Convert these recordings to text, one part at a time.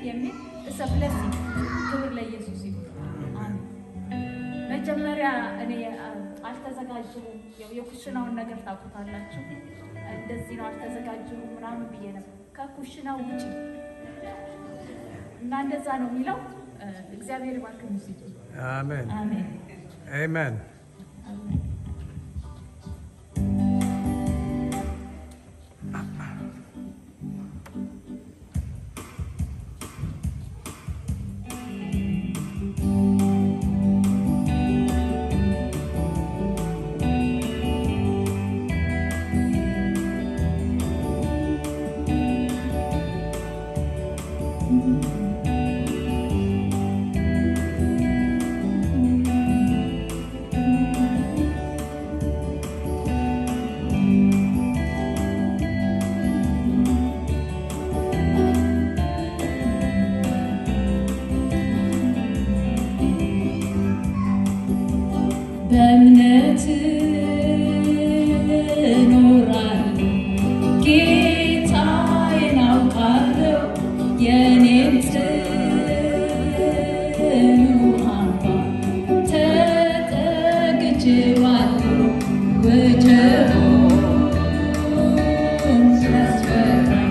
የሚል እሰ ብለሲንግ ክብር ለኢየሱስ ይሁን። አሜን። መጀመሪያ እኔ አ- አልተዘጋጀሁም። ያው የኩሽናውን ነገር ታውቁታላችሁ። እንደዚህ ነው አልተዘጋጀሁም ምናምን ብዬ ነበር። ከኩሽናው ውጭ እና እንደዛ ነው የሚለው። እ፣ እግዚአብሔር ባርክ ሙዚቱ አሜን አሜን አሜን። አሜን። በእምነት እኖራለሁ፣ ጌታዬን አውቃለሁ፣ የእኔን ጽኑ አምባ ተጠግቼዋለሁ። ወጀቡን ሲያስፈራኝ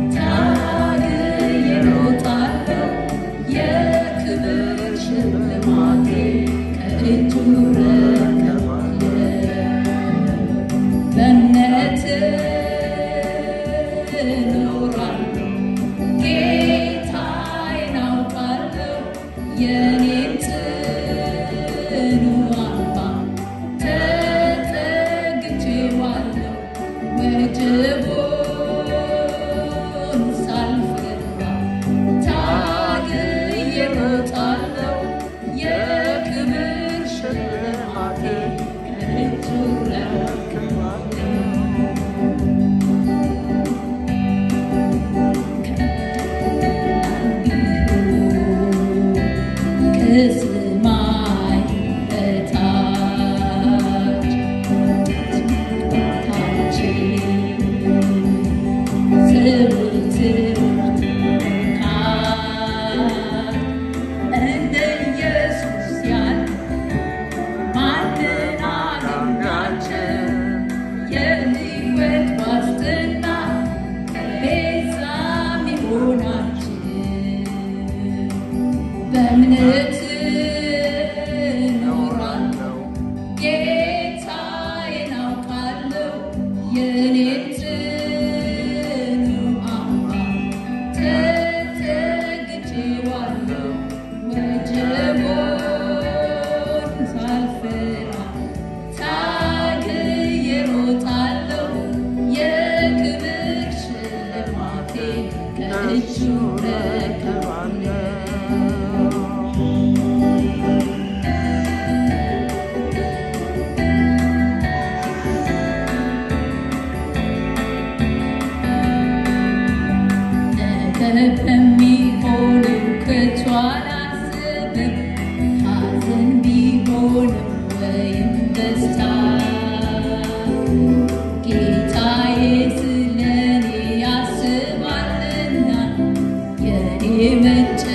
ታግዬ እሮጣለሁ፣ የክብር ሽልማቴ ከእጁ እረከባለሁ። በእምነት እኖራለሁ፣ ጌታዬን አውቃለሁ፣ የእኔን ጽኑ አምባ ተጠግቼዋለሁ። ወጀቡን ሳልፈራ ታግዬ እሮጣለሁ፣ የክብር ሽልማቴ ከእጁ እረከባለሁ። ከሰማይ በታች ታች ዘወትር ካል እንደ ኢየሱስ ያለ ማንን አገኛቸው? የሕይወት ዋስትና ቤዛም ይሆናችሁ። በእምነት እኖራለሁ፣ ጌታዬን አውቃለሁ፣ የእኔን ጽኑ አምባ ተጠግቼዋለሁ። ወጀቡን ሳልፈራ ታግዬ እሮጣለሁ፣ የክብር ሽልማቴ ከእጁ እረከባለሁ። ነገ በሚሆነው ከቶ አላስብም፣ ሐዘን ቢሆንም ወይም ደስታ ጌታዬ ስለኔ ያስባልና የኔ መጨ